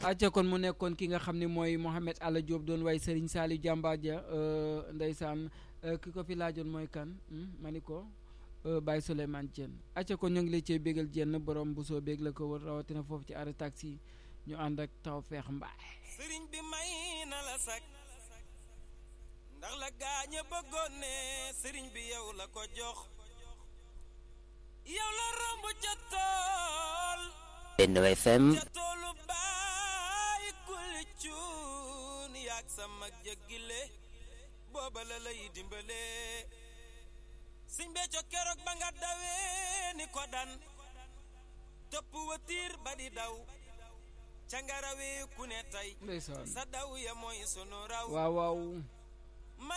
acca kon mu nekkoon ki nga xam ne mooy Mohamed Alla Diop doon way Serigne Saliou Jàmbaar ja ndeysaan ki ko fi laajoon mooy kan ma ni ko Baye Souleymane Dieng acca kon ñu ngi lay cee bégal jenn borom bu soo bég la ko wër rawatina foofu ci arrêt taxi ñu ànd ak taw feex mbaay sëriñ bi may na la sak ndax la gaañe bëggoon ne sëriñ bi yow la ko jox yow la romb ca tool Benno FM ca toolu baay kuli cuun yaag sa mag jëggile booba la lay dimbale sëñ becco keroog ba nga dawee ni ko dan topp watiir ba di daw ca nga rawee ku ne tey ndeysaan sa daw ya mooy sunu raw waaw waaw